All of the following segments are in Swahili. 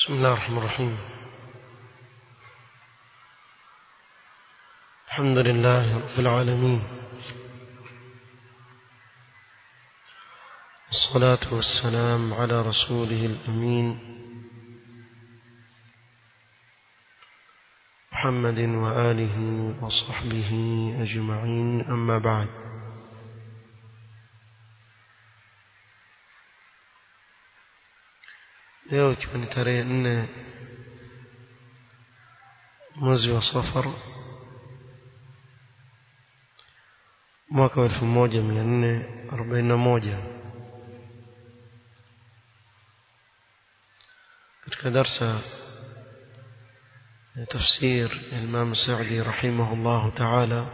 بسم الله الرحمن الرحيم الحمد لله رب العالمين الصلاة والسلام على رسوله الأمين محمد وآله وصحبه أجمعين أما بعد leo ikiwa ni tarehe nne mwezi wa safar mwaka wa elfu moja mia nne arobaini na moja katika darsa ya tafsir ya Imam Saudi rahimahullahu ta'ala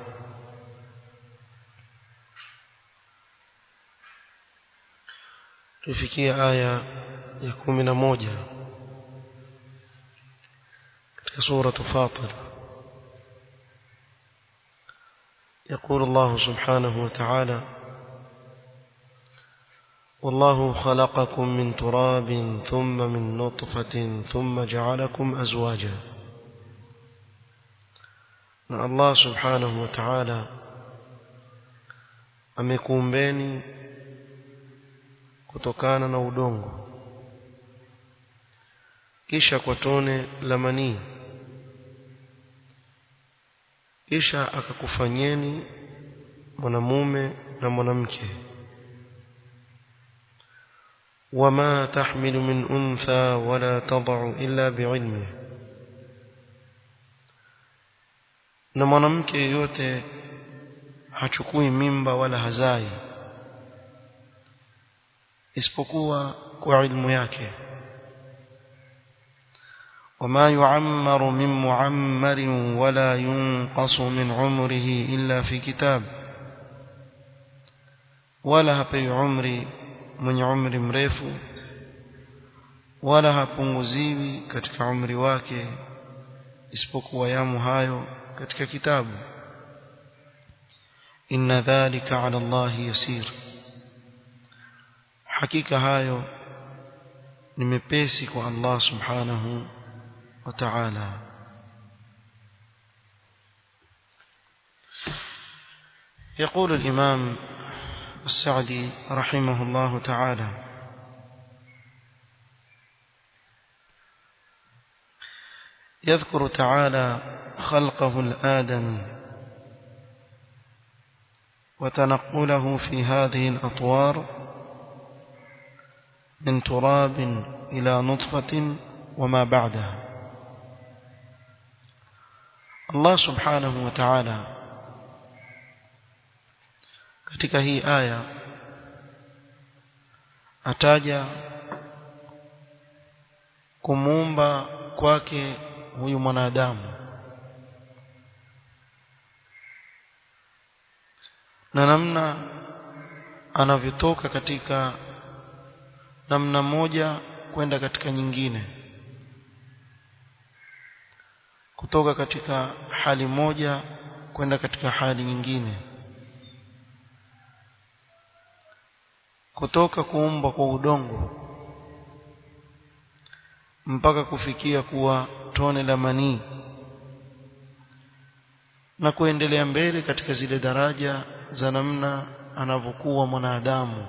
tufikia aya ya kumi na moja katika sura Fatir يقول الله سبحانه وتعالى والله خلقكم من تراب ثم من نطفة ثم جعلكم أزواجا na Allah subhanahu wa ta'ala amekuumbeni kutokana na udongo kisha kwa tone la manii kisha akakufanyeni mwanamume na mwanamke wama tahmilu min untha wala tadau illa biilmih na mwanamke yeyote hachukui mimba wala hazai isipokuwa kwa ilmu yake وما يعمر من معمر ولا ينقص من عمره إلا في كتاب ولا هبي عمري من عمر mrefu wala hapunguziwi katika umri wake isipokuwa yamu hayo katika kitabu inna dhalika ala Allah yasir hakika hayo ni mepesi kwa Allah subhanahu wa ta'ala يقول الإمام السعدي رحمه الله تعالى يذكر تعالى خلقه الآدم وتنقله في هذه الأطوار من تراب إلى نطفة وما بعدها الله سبحانه وتعالى katika hii aya ataja kumuumba kwake huyu mwanadamu na namna anavyotoka katika namna moja kwenda katika nyingine kutoka katika hali moja kwenda katika hali nyingine kutoka kuumbwa kwa udongo mpaka kufikia kuwa tone la manii na kuendelea mbele katika zile daraja za namna anavyokuwa mwanadamu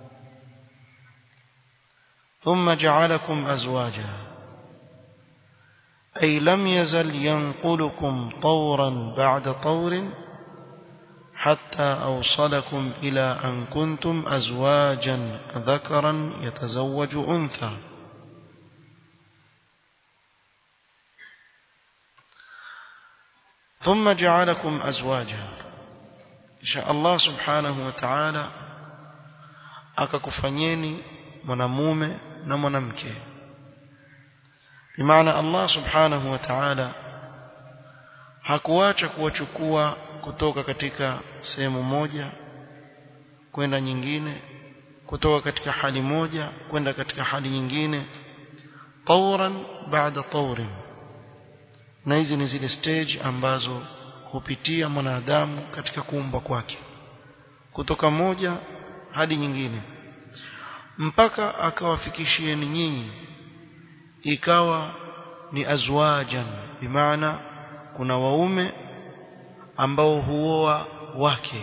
ثم جعلكم أزواجا أي لم يزل ينقلكم طورا بعد طور حتى أوصلكم إلى أن كنتم أزواجا ذكرا يتزوج أنثى ثم جعلكم أزواجا إن شاء الله سبحانه وتعالى akakufanyeni mwanamume na mwanamke bimaana Allah subhanahu wa ta'ala hakuacha kuwachukua kutoka katika sehemu moja kwenda nyingine kutoka katika hali moja kwenda katika hali nyingine tawran baada tawrin na hizi ni zile stage ambazo hupitia mwanadamu katika kuumba kwake kutoka moja hadi nyingine mpaka akawafikishieni nyinyi ikawa ni azwajan bimaana kuna waume ambao huoa wake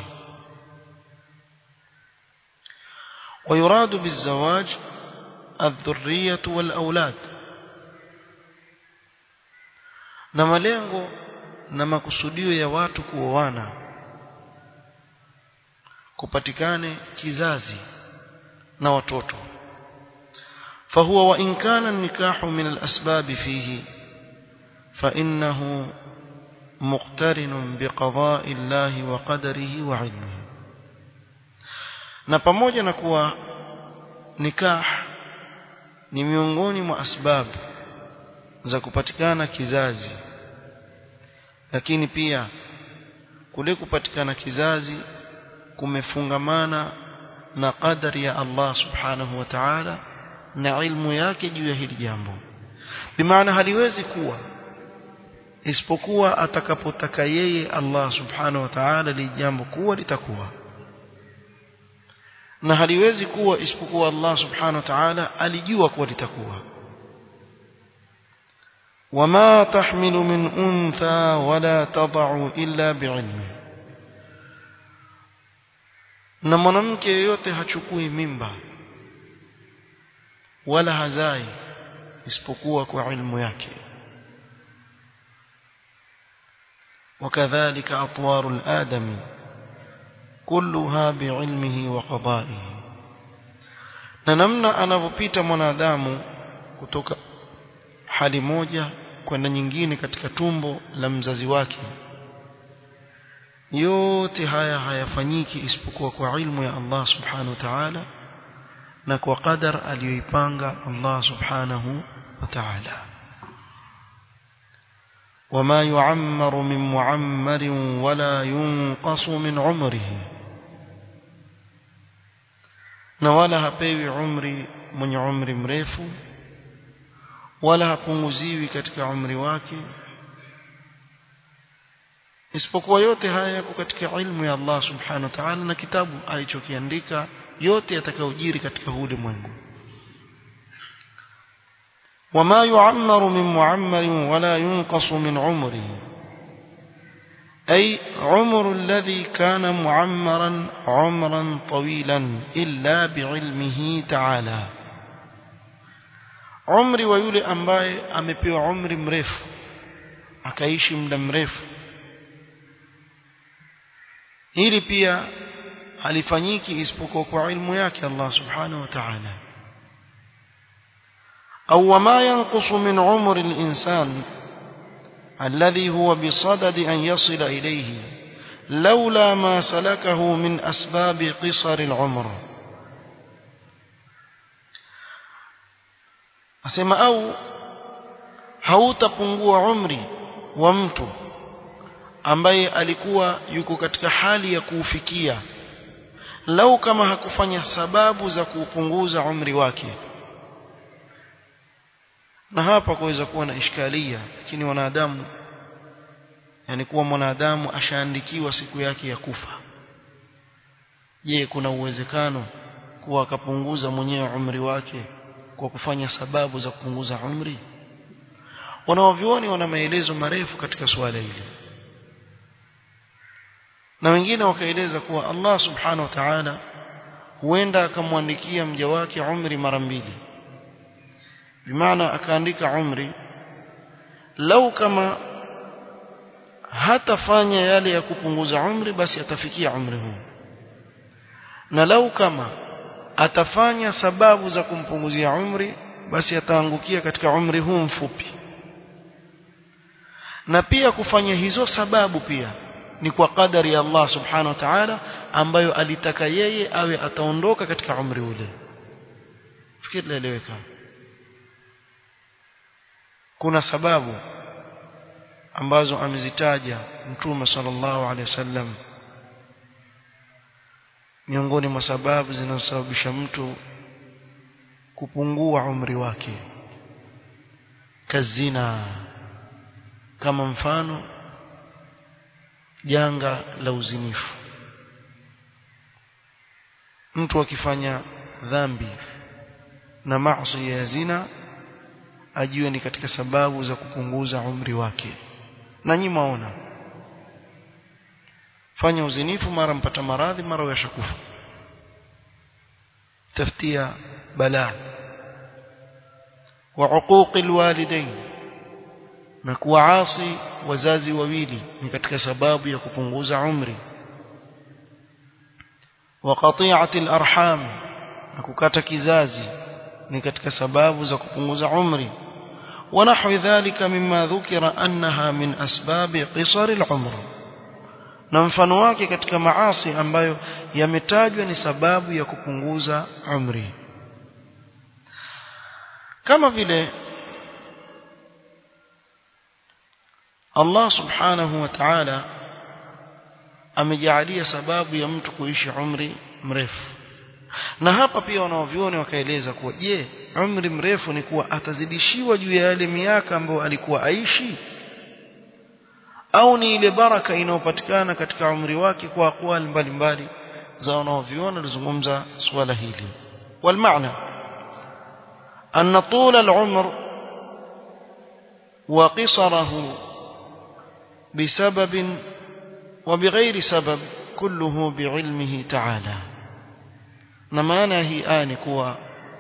ويراد بالزواج الذرية والأولاد na malengo na makusudio ya watu kuoana kupatikane kizazi na watoto فهو وإن كان النكاح من الأسباب فيه فإنه مقترن بقضاء الله وقدره وعلمه na pamoja na kuwa nikah ni miongoni mwa asbabu za kupatikana kizazi lakini pia kule kupatikana kizazi kumefungamana na qadari ya Allah subhanahu wa ta'ala na ilmu yake juu ya hili jambo bimaana haliwezi kuwa isipokuwa atakapotaka yeye Allah subhanahu wa ta'ala li jambo kuwa litakuwa na haliwezi kuwa isipokuwa Allah subhanahu wa ta'ala alijua kuwa litakuwa وما تحمل من أنثى ولا تضع إلا بعلمه na mwanamke yeyote hachukui mimba wala hazai isipokuwa kwa ilmu yake وكذلك أطوار الآدم كلها بعلمه وقضائه na namna anavyopita mwanadamu kutoka hali moja kwenda nyingine katika tumbo la mzazi wake yote haya hayafanyiki isipokuwa kwa ilmu ya Allah subhanahu wa ta'ala na kwa qadar aliyoipanga Allah subhanahu wa ta'ala وما يعمر من معمر ولا ينقص من عمره na wala hapewi umri mwenye umri mrefu wala hapunguziwi katika umri wake isipokuwa yote haya yako katika ilmu ya Allah subhanahu wa ta'ala na kitabu alichokiandika yote yatakayojiri katika ulimwengu وما يعمر من معمر ولا ينقص من عمره أي عمر الذي كان معمرا عمرا طويلا إلا بعلمه تعالى عمري ويولي أمباي أمبيو عمري مريف akaishi muda mrefu hili pia halifanyiki isipokuwa kwa ilmu yake Allah subhanahu wa ta'ala au wama yanqusu min umri al-insan الذي هو بصدد أن يصل إليه لولا ما سلكه من أسباب قصر العمر أسمى أو hautapungua umri wa mtu ambaye alikuwa yuko katika hali ya kuufikia lau kama hakufanya sababu za kuupunguza umri wake na hapa kuweza kuwa na ishkalia lakini wanadamu yani kuwa mwanadamu ashaandikiwa siku yake ya kufa je kuna uwezekano kuwa akapunguza mwenyewe umri wake kwa kufanya sababu za kupunguza umri wanaovioni wana maelezo marefu katika suala hili na wengine wakaeleza kuwa Allah subhanahu wa ta'ala huenda akamwandikia mja wake umri mara mbili bimaana akaandika umri lau kama hatafanya yale ya kupunguza umri basi atafikia umri huu na lau kama atafanya sababu za kumpunguzia umri basi ataangukia katika umri huu mfupi na pia kufanya hizo sababu pia ni kwa kadari ya Allah subhanahu wa ta'ala ambayo alitaka yeye awe ataondoka katika umri ule fikiri laeleweka kuna sababu ambazo amezitaja mtume sallallahu alaihi wasallam miongoni mwa sababu zinazosababisha mtu kupungua umri wake kazina kama mfano janga la uzinifu mtu akifanya dhambi na maasi ya zina ajue ni katika sababu za kupunguza umri wake na nyinyi maona fanya uzinifu mara mpata maradhi mara uyashakufa taftia balaa wa uquqi alwalidain na kuwaasi wazazi wawili ni katika sababu ya kupunguza umri wa qati'ati alarham na kukata kizazi ni katika sababu za kupunguza umri ونحو ذلك مما ذكر أنها من أسباب قصر العمر na mfano wake katika maasi ambayo yametajwa ni sababu ya kupunguza umri kama vile Allah subhanahu wa ta'ala amejalia sababu ya mtu kuishi umri mrefu na hapa pia wanaoviona wakaeleza kuwa je umri mrefu ni kuwa atazidishiwa juu ya yale miaka ambayo alikuwa aishi au ni ile baraka inayopatikana katika umri wake kwa aqwali mbalimbali za wanaoviona lizungumza swala hili والمعنى أن طول العمر وقصره بسبب وبغير سبب كله بعلمه تعالى na maana hii aya ni kuwa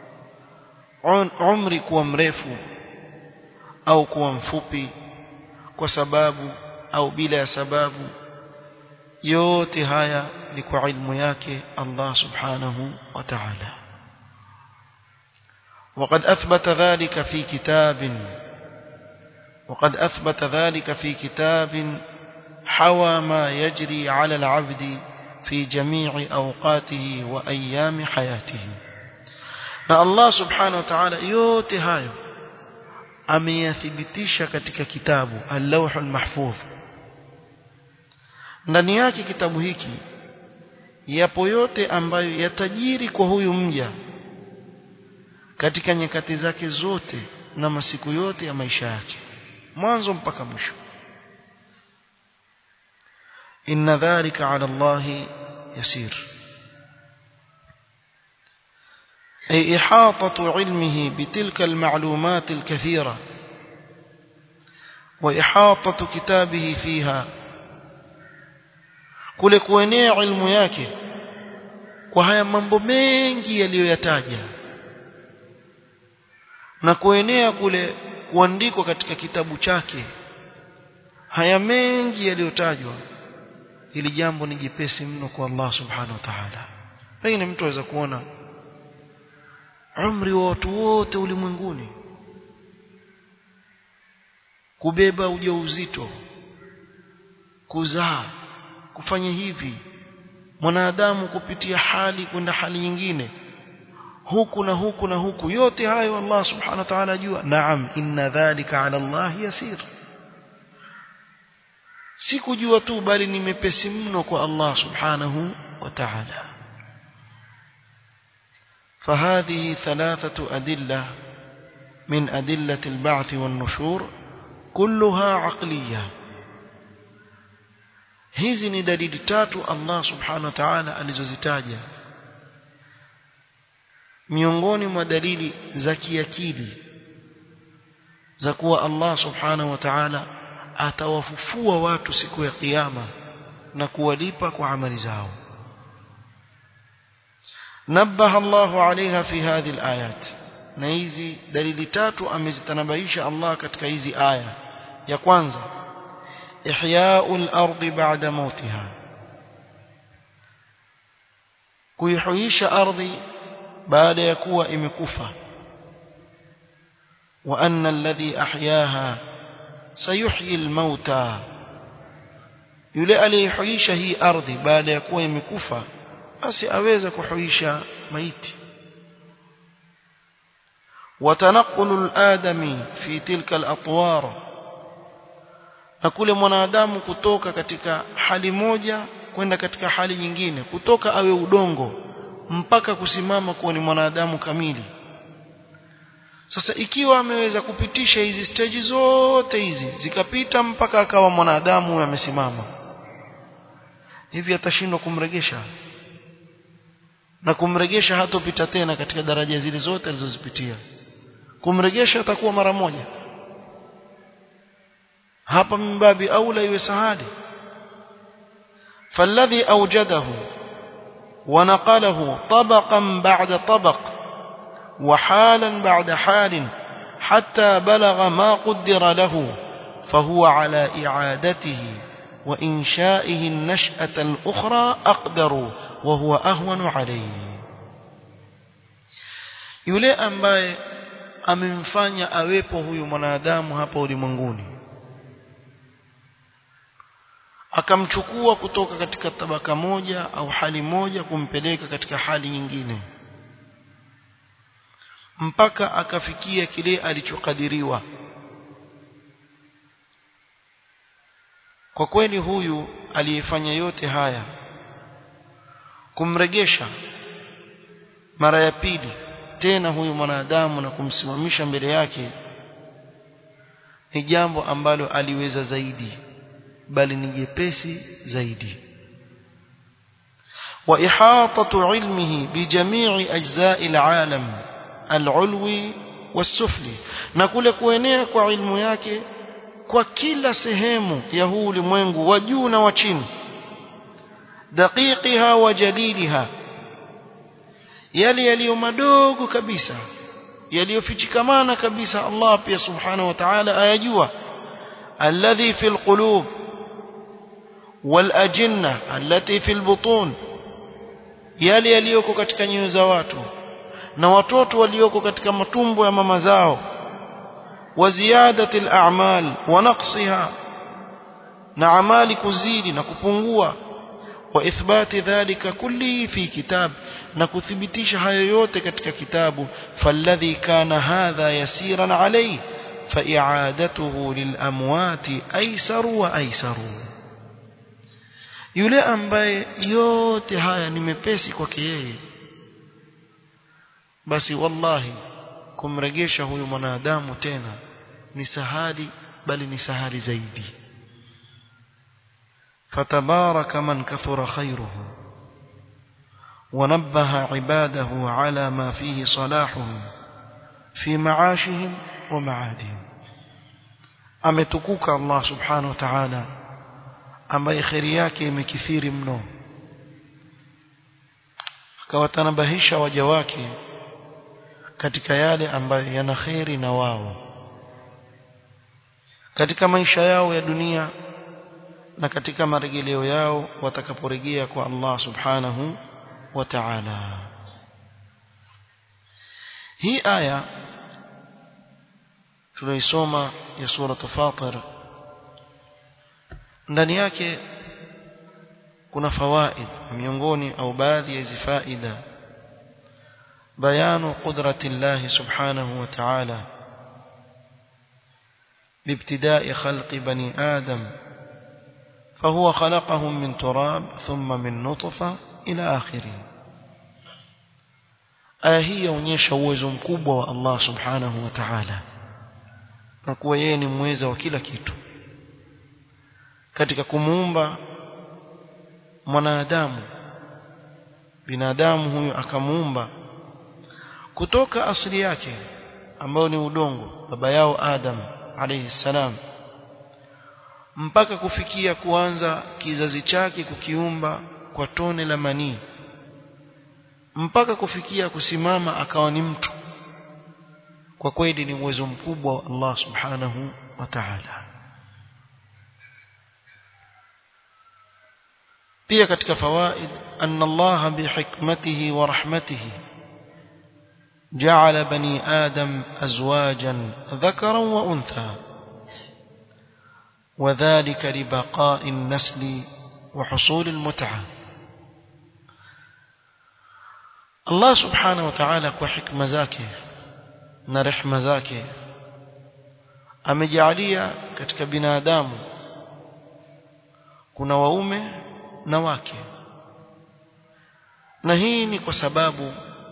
umri kuwa mrefu au kuwa mfupi kwa sababu au bila ya sababu yote haya ni kwa ilmu yake Allah subhanahu wa ta'ala وقد أثبت ذلك في كتاب وقد أثبت ذلك في كتاب حوى ما يجري على العبد في جميع أوقاته وأيام حياته na Allah subhanahu wa ta'ala yote hayo ameyathibitisha katika kitabu al-lawh al-mahfuz ndani yake kitabu hiki yapo yote ambayo yatajiri kwa huyu mja katika nyakati zake zote na masiku yote ya maisha yake mwanzo mpaka mwisho inna dhalika ala Allah yasir أي إحاطة علمه بتلك المعلومات الكثيرة وإحاطة كتابه فيها kule kuenea ilmu yake kwa haya mambo mengi yaliyoyataja na kuenea kule kuandikwa katika kitabu chake haya mengi yaliyotajwa ili jambo ni jepesi mno kwa Allah subhanahu wa ta'ala pengine mtu aweza kuona umri wa watu wote ulimwenguni kubeba ujauzito kuzaa kufanya hivi mwanadamu kupitia hali kwenda hali nyingine huku na huku na huku yote hayo Allah subhanahu wa ta'ala ajua naam inna dhalika ala Allah yasir si kujua tu bali ni mepesi mno kwa Allah subhanahu wa ta'ala فهذه ثلاثة أدلة من أدلة البعث والنشور كلها عقلية hizi ni dalili tatu Allah subhanahu wa ta'ala alizozitaja miongoni mwa dalili za kiakili za kuwa Allah subhanahu wa ta'ala atawafufua watu siku ya kiyama na kuwalipa kwa amali zao نبه الله عليها في هذه الآيات na hizi dalili tatu amezitanabaisha Allah katika hizi aya ya kwanza ihya'ul ardi ba'da mautiha kuihuisha ardhi baada ya kuwa imekufa wa anna alladhi ahyaha sayuhyi almauta yule aliyehuisha hii ardhi baada ya kuwa imekufa basi aweza kuhuisha maiti وتنقل الآدمي في تلك الأطوار na kule mwanadamu kutoka katika hali moja kwenda katika hali nyingine kutoka awe udongo mpaka kusimama kuwa ni mwanadamu kamili sasa ikiwa ameweza kupitisha hizi stage zote hizi zikapita mpaka akawa mwanadamu amesimama hivi atashindwa kumregesha na kumregesha hatopita tena katika daraja zile zote alizozipitia kumregesha atakuwa mara moja hapa mbabi aula iwe sahali فالذي أوجده ونقله طبقا بعد طبق وحالا بعد حال حتى بلغ ما قدر له فهو على إعادته وإنشائه النشأة الأخرى أقدر وهو أهون عليه yule ambaye amemfanya awepo huyu mwanadamu hapa ulimwenguni akamchukua kutoka katika tabaka moja au hali moja kumpeleka katika hali nyingine mpaka akafikia kile alichokadiriwa kwa kweli huyu aliyefanya yote haya kumregesha mara ya pili tena huyu mwanadamu na kumsimamisha mbele yake ni jambo ambalo aliweza zaidi bali ni jepesi zaidi wa ihatatu ilmihi bi jami'i ajza'i alalam alulwi wasufli na kule kuenea kwa ilmu yake kwa kila sehemu ya huu ulimwengu wa juu na wa chini daqiqiha wa jaliliha yale yaliyo madogo kabisa yaliyofichikamana kabisa Allah pia subhanahu wa ta'ala ayajua alladhi fil qulub wal ajinna allati fil butun yale yaliyoko katika nyoyo za watu na watoto walioko katika matumbo ya mama zao wa ziyadati al a'mal wa naqsiha na amali kuzidi na kupungua wa ithbati dhalika kulli fi kitab na kuthibitisha hayo yote katika kitabu falladhi kana hadha yasiran alayhi فإعادته للأموات أيسر وأيسر yule ambaye yote haya ni mepesi kwake yeye basi wallahi kumregesha huyu mwanadamu tena ni sahali bali ni sahali zaidi fatabaraka man kathura khairuhu ونبه عباده على ما فيه صلاحهم في معاشهم ومعادهم ametukuka Allah subhanahu wa ta'ala ambaye khairi yake imekithiri mno akawatanabahisha waja wake katika yale ambayo yana khairi na wao katika maisha yao ya dunia na katika marejeleo yao watakaporejea kwa Allah subhanahu wa ta'ala hii aya tunaisoma ya sura Fatir ndani yake kuna fawaid miongoni au baadhi ya hizi faida bayanu qudrati Allah subhanahu wa ta'ala بابتداء خلق بني آدم فهو خلقهم من تراب ثم من نطفة إلى آخره aya hii yaonyesha uwezo mkubwa wa Allah subhanahu wa ta'ala na kuwa yeye ni mweza wa kila kitu katika kumuumba mwanadamu binadamu huyu akamuumba kutoka asili yake ambayo ni udongo baba yao Adam alayhi salam mpaka kufikia kuanza kizazi chake kukiumba kwa tone la manii mpaka kufikia kusimama akawa ni mtu kwa kweli ni uwezo mkubwa wa Allah subhanahu wa ta'ala pia katika fawaid anna Allah bihikmatihi wa rahmatihi جعل بني آدم أزواجا ذكرا وأنثى وذلك لبقاء النسل وحصول المتعة Allah subhanahu wa ta'ala kwa hikma zake na rehma zake amejalia katika binadamu kuna waume na wake na hii ni kwa sababu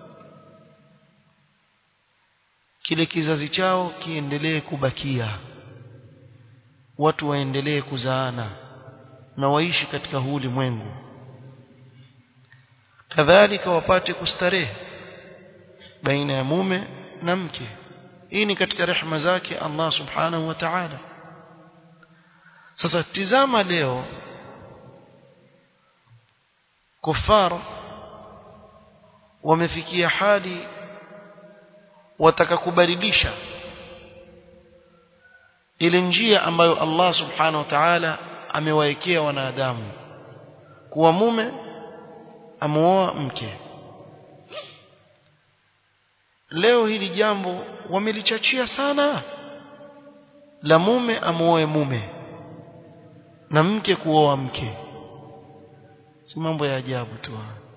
kile kizazi chao kiendelee kubakia watu waendelee kuzaana na waishi katika huu ulimwengu kadhalika wapate kustarehe baina ya mume na mke hii ni katika rehema zake Allah subhanahu wa ta'ala sasa tizama leo kufar wamefikia hali wataka kubadilisha ile njia ambayo Allah subhanahu wa ta'ala amewaekea wanadamu kuwa mume amuoa mke leo hili jambo wamelichachia sana la mume amuoe mume na mke kuoa mke si mambo ya ajabu tu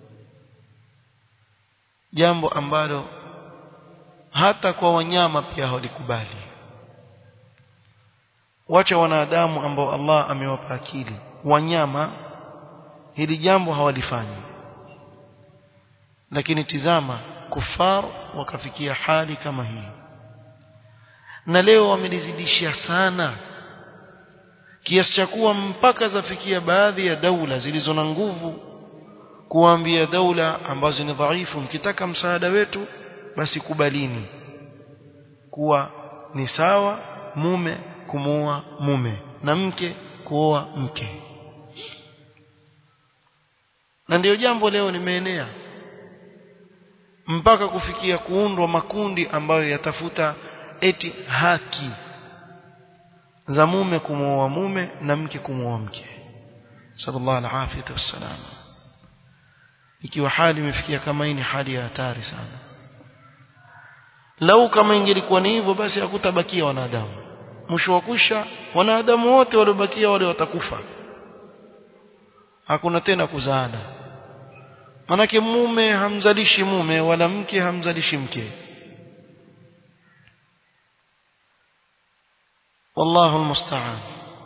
jambo ambalo hata kwa wanyama pia hawalikubali wacha wanadamu ambao Allah amewapa akili wanyama hili jambo hawalifanyi lakini tizama kufar wakafikia hali kama hii na leo wamelizidishia sana kiasi cha kuwa mpaka zafikia baadhi ya daula zilizo na nguvu kuambia daula ambazo ni dhaifu mkitaka msaada wetu basi kubalini kuwa ni sawa mume kumuoa mume na mke kuoa mke na ndiyo jambo leo limeenea mpaka kufikia kuundwa makundi ambayo yatafuta eti haki za mume kumuoa mume na mke kumuoa mke sallallahu alaihi wasallam ikiwa hali imefikia kama hii ni hali ya hatari sana lau kama ingelikuwa ni hivyo basi hakutabakia wanadamu mwisho wa kusha wanadamu wote waliobakia wale watakufa hakuna tena kuzaana manake mume hamzalishi mume wala mke hamzalishi mke wallahu almusta'an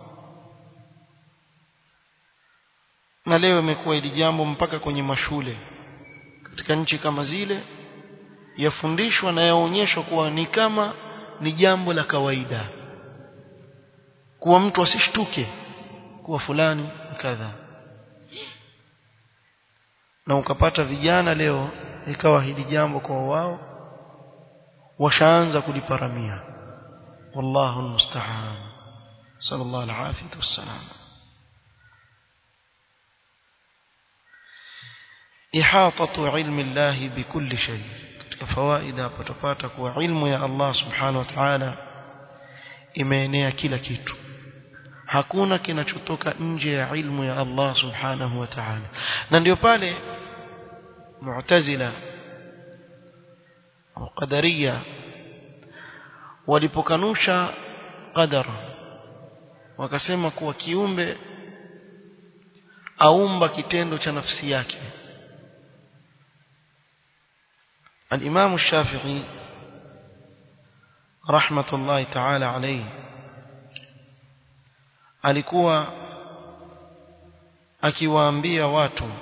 na leo imekuwa hili jambo mpaka kwenye mashule katika nchi kama zile yafundishwa na yaonyeshwa kuwa ni kama ni jambo la kawaida kuwa mtu asishtuke kuwa fulani kadha na ukapata vijana leo ikawa hili jambo kwa wao washaanza kuliparamia wallahu almusta'an sallallahu alaihi wasallam ihatatu ilmi Allah bikulli shay katika fawaida patapata kuwa ilmu ya Allah subhanahu wa ta'ala imeenea kila kitu hakuna kinachotoka nje ya ilmu ya Allah subhanahu wa ta'ala na ndio pale mu'tazila au qadariya walipokanusha qadar wakasema kuwa kiumbe aumba kitendo cha nafsi yake الإمام الشافعي رحمة الله تعالى عليه alikuwa akiwaambia watu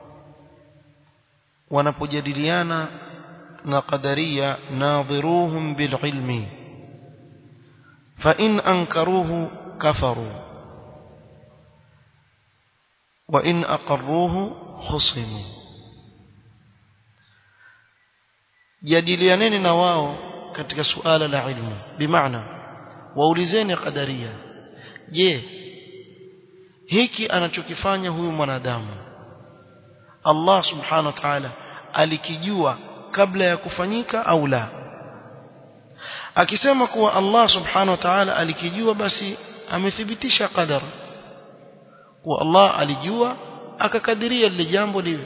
wanapojadiliana na qadaria nadhiruhum bililmi fa in ankaruhu kafaru wa in aqarruhu khusimu jadilianeni na wao katika suala la ilmu bimaana waulizeni qadaria je hiki anachokifanya huyu mwanadamu Allah subhanahu wa ta'ala alikijua kabla ya kufanyika au la akisema kuwa Allah subhanahu wa ta'ala alikijua basi amethibitisha qadar kuwa Allah alijua akakadiria lile jambo liwe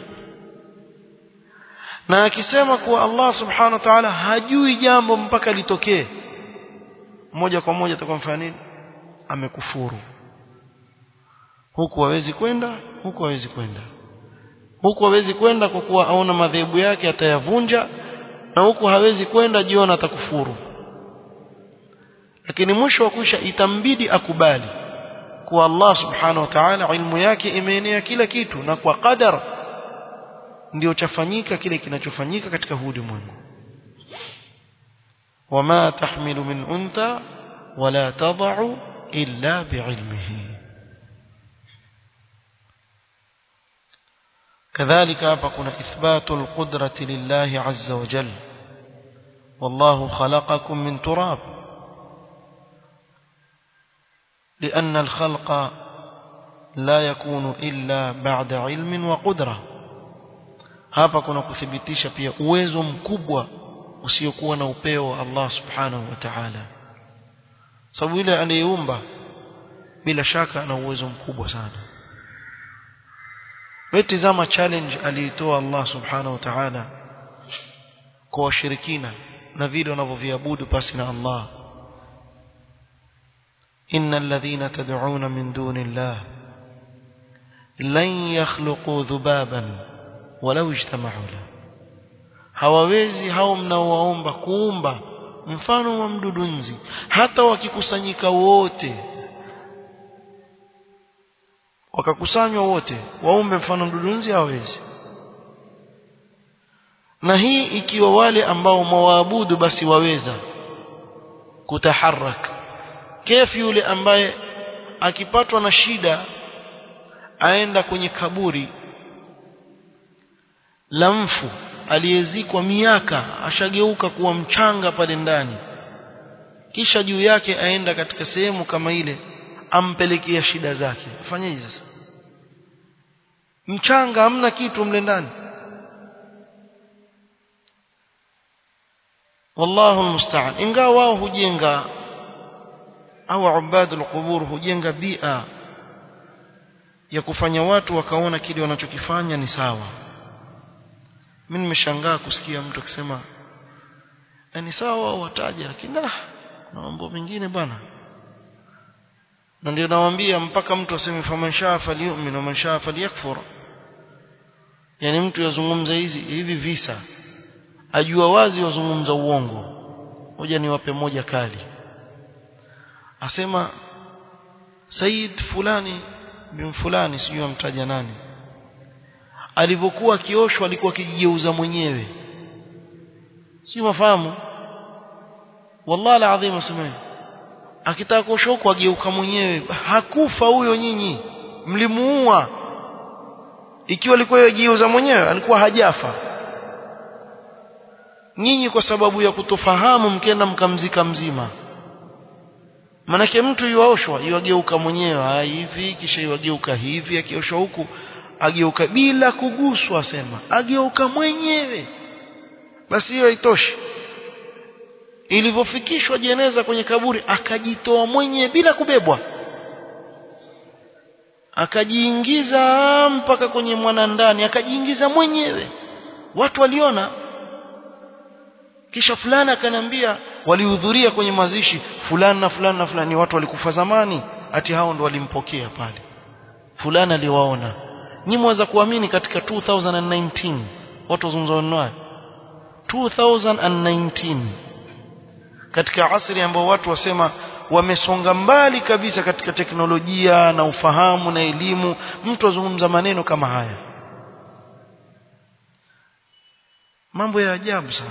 na akisema kuwa Allah subhanahu wa ta'ala hajui jambo mpaka litokee moja kwa moja atakuwa mfanya nini amekufuru huku hawezi kwenda huku hawezi kwenda huku hawezi kwenda kwa kuwa aona madhehebu yake atayavunja na huku hawezi kwenda jiona atakufuru lakini mwisho wa kuisha itambidi akubali kuwa Allah subhanahu wa ta'ala ilmu yake imeenea kila kitu na kwa qadar ndio chafanyika kile kinachofanyika katika huu ulimwengu wama tahmilu min untha wala tad'u illa bi'ilmihi كذلك hapa kuna ithbatu alqudrati lillahi azza wa jalla والله خلقكم من تراب لأن الخلق لا يكون إلا بعد علم وقدرة hapa kuna kuthibitisha pia uwezo mkubwa usiokuwa na upeo wa Allah subhanahu wa ta'ala sababu yule aliyeumba bila shaka ana uwezo mkubwa sana wewe tazama challenge aliitoa Allah subhanahu wa ta'ala kwa washirikina na vile wanavyoviabudu pasi na Allah innal ladhina tad'una min dunillah lan yakhluqu dhubaban walau ijtama'u la hawawezi hao mnaowaomba kuumba mfano wa mdudunzi hata wakikusanyika wote wakakusanywa wote waumbe mfano mdudunzi hawawezi na hii ikiwa wale ambao mwaabudu basi waweza kutaharak kefu yule ambaye akipatwa na shida aenda kwenye kaburi la mfu aliyezikwa miaka ashageuka kuwa mchanga pale ndani kisha juu yake aenda katika sehemu kama ile ampelekea shida zake afanyeje sasa mchanga hamna kitu mle ndani wallahu almusta'an ingawa wao hujenga au ubadul qubur hujenga bia ya kufanya watu wakaona kile wanachokifanya ni sawa mimi nimeshangaa kusikia mtu akisema ni sawa wao wataja lakini ah na mambo mengine bwana na ndio nawaambia mpaka mtu aseme faman shaa falyu'min wa man shaa falyakfur yani mtu yazungumza hizi hivi visa ajua wazi wazungumza uongo moja niwape moja kali asema Said fulani bin fulani sijui amtaja nani alivyokuwa akioshwa alikuwa akijigeuza mwenyewe si mafahamu wallahi alazim asemeni akitaka kuoshwa huko ageuka mwenyewe hakufa huyo nyinyi mlimuua ikiwa alikuwa yajigeuza mwenyewe alikuwa hajafa nyinyi kwa sababu ya kutofahamu mkenda mkamzika mzima manake mtu yuaoshwa yuageuka mwenyewe hivi kisha yuageuka hivi akioshwa huku ageuka bila kuguswa sema ageuka mwenyewe basi hiyo haitoshi ilivyofikishwa jeneza kwenye kaburi akajitoa mwenyewe bila kubebwa akajiingiza mpaka kwenye mwana ndani akajiingiza mwenyewe watu waliona kisha fulani akaniambia walihudhuria kwenye mazishi fulani na fulani na fulani watu walikufa zamani ati hao ndo walimpokea pale fulani aliwaona nyinyi mweza kuamini katika 2019 watu wazungumza nayo 2019 katika asri ambao watu wasema wamesonga mbali kabisa katika teknolojia na ufahamu na elimu mtu azungumza maneno kama haya mambo ya ajabu sana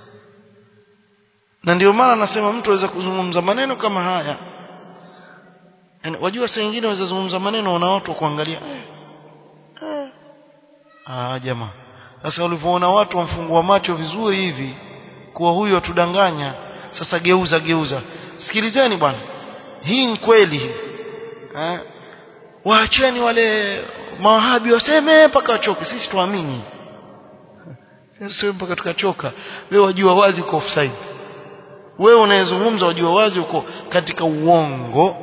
na ndio maana nasema mtu aweza kuzungumza maneno kama haya yani, wajua saa nyingine waweza zungumza maneno na watu kuangalia eh, eh. ah jamaa sasa ulivyoona watu wamfungua macho vizuri hivi kuwa huyu atudanganya sasa geuza geuza sikilizeni bwana hii ni kweli hii eh waacheni wale mawahabi waseme mpaka wachoke sisi tuamini sisi mpaka tukachoka wewe wajua wazi uko offside wewe unayezungumza wajua wazi uko katika uongo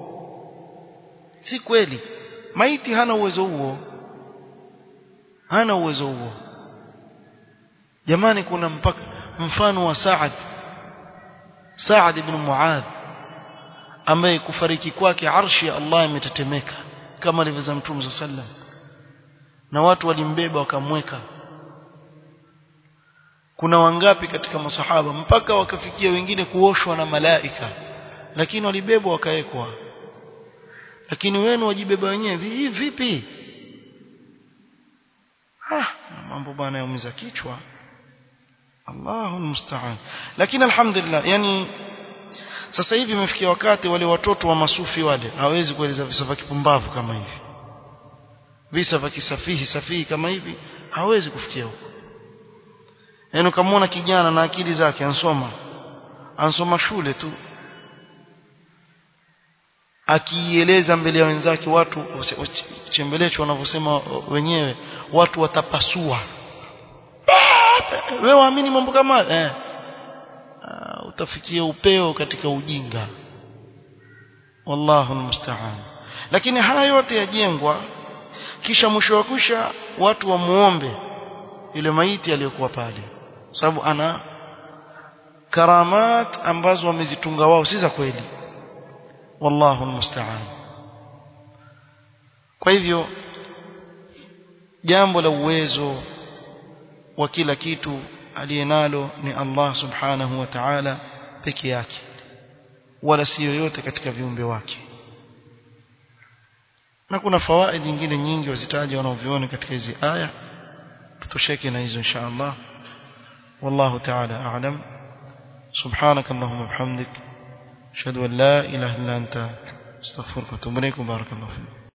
si kweli maiti hana uwezo huo hana uwezo huo jamani kuna mpaka mfano wa Saad Saad ibn Muadh ambaye kufariki kwake arshi ya Allah imetetemeka kama alivyoza Mtume sallam na watu walimbeba wakamweka kuna wangapi katika masahaba mpaka wakafikia wengine kuoshwa na malaika lakini walibebwa wakawekwa lakini wenu wajibeba wenyewe hivi vipi ah mambo bwana yaumiza kichwa Allahu musta'an lakini alhamdulillah yani sasa hivi imefikia wakati wale watoto wa masufi wale hawezi kueleza visa vya kipumbavu kama hivi visa vya kisafihi safihi kama hivi hawezi kufikia huko yaani ukamwona kijana na akili zake ansoma ansoma shule tu akieleza mbele ya wenzake watu chembelecho wanavyosema wenyewe watu watapasua wewe waamini mambo kama eh uh, utafikia upeo katika ujinga wallahu almusta'an lakini haya yote yajengwa kisha mwisho wa kusha watu wamuombe yule maiti aliyokuwa pale sababu ana karamat ambazo wamezitunga wao si za kweli wallahu almusta'an kwa hivyo jambo la uwezo wa kila kitu aliyenalo ni Allah subhanahu wa ta'ala peke yake wala si yoyote katika viumbe wake na kuna fawaid nyingine nyingi wazitaja wanaoviona katika hizi aya tutosheke na hizo insha Allah wallahu ta'ala a'lam سبحانك اللهم وبحمدك اشهد ان لا اله الا انت استغفرك واتوب اليك بارك الله فيك